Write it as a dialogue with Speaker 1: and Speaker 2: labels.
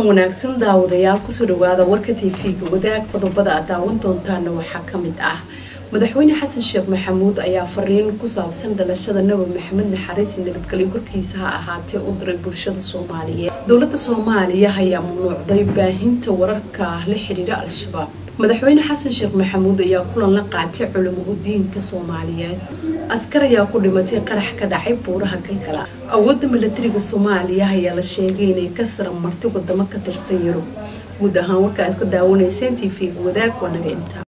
Speaker 1: wanaagsan daawadayaal kusoo dhawaada warka tv-ga wadaag qodobada aad daawan doontaana waxaa kamid ah madaxweyne xasan sheekh maxamuud ayaa fariin ku saabsan dhalashada nabi maxamed naxariisi nabadgelyo korkiisa ha ahaatee u diray bulshada soomaaliyeed dowlada soomaaliya ayaa mamnuucday baahinta wararka la xiriira al-shabaab madaxweyne xasan sheekh maxamuud ayaa kulan la qaatay culamo diinka soomaaliyeed askar ayaa ku dhimatay qarax ka dhacay buuraha galgala awoodda milatariga soomaaliya ayaa la sheegay inay ka sara martay wadamo ka tirsan yurub guud ahaan warka aad ka daawanayseen t v-ga wadaag waa naga intaa